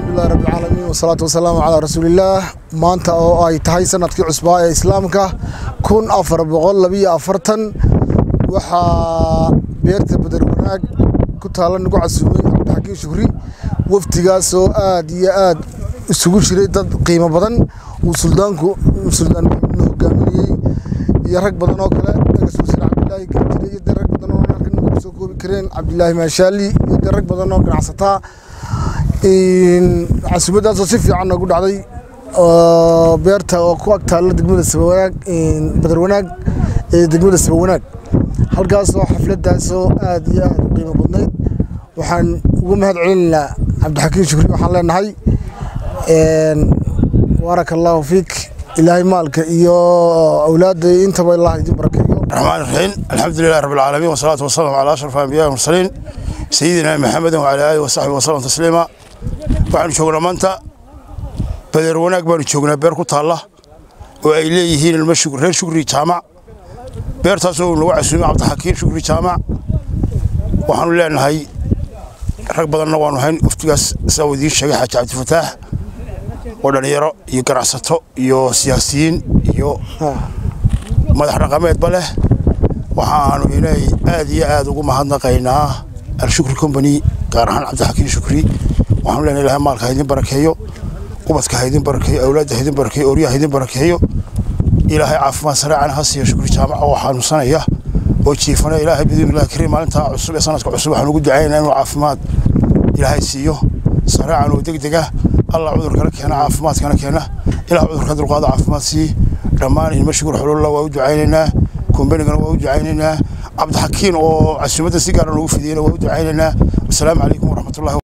alxamdulilahi rabbilcaalamiin wasalaatu wasalaamu calaa rasuulillaah maanta oo ay tahay sanadkii cusbaa ee islaamka kun afar boqol labiyo afartan waxaa beerta badar wanaag ku taalla nagu casuumay cabdixakiin shukri wafdigaasoo aad iyo aad isugu jiray dad qiimo badan uu suldaanku suldaan maxamedna hogaaminayey iyo rag badan oo kale rasuul sir cabdilaahi gaajire iyo dee rag badan oo halkan nagu soo koobi kareen cabdilaahi maashaali iyo dee rag badan oo ganacsataa casuumadaasoo si fiican noogu dhacday beerta oo ku ag taalla degmada sabawanaag badar wanaag ee degmada sabawanaag halkaasoo xafladaasoo aad iyo aad u qiimo badnayd waxaan ugu mahad celinaynaa cabdixakiin shukri waxaan leenahay baaraka allaahu fiik ilaahay maalka iyo awlaadda intaba allah idin barakeeyo الرحمن الرحيم الحمد لله رب العالمين والصلاة والسلام على أشرف الأنبياء والمرسلين سيدنا محمد وعلى آله وصحبه وسلم تسليما waxaanu joognaa maanta badeer wanaag baanu joognaa beer ku taalla oo ay leeyihiin ilmo reer shukri jaamac beertaasoo uu nagu casuumay cabdixakiin shukri jaamac waxaanu leenahay rag badanna waanu hayn waftigaas saa uu idiin sheegay xaaji cabdifataax oo dhallinyaro iyo ganacsato iyo siyaasiyiin iyo madax dhaqameedba leh waxaanu inay aad iyo aad ugu mahadnaqaynaa alshukri company gaar ahaan cabdixakiin shukri waxaanu leenahay ilahay maalka ha idin barakeeyo ubadka ha idin barakeeyo awlaadda ha idin barakeeyo oryaha ha idin barakeeyo ilaahay caafimaad sareecana ha siiyo shukri jaamaca oo xanuunsanaya oo jiifana ilaahay bidiinillahi kariim maalintaa cusub ee sanadka cusub waxaan ugu ducaynaynaa inuu caafimaad ilaahay siiyo sareecan oo degdega allah cudurkana keena caafimaadkana keena ilaah cudurka dulqaada caafimaad sii dhammaan ilmo shukur xululla waa u ducaynaynaa kombanigana waa u ducaynaynaa cabdixakiin oo casuumadda si gaara loogu fidiyeyna waa u ducaynaynaa wasalaamu calaykum waraxmatullahi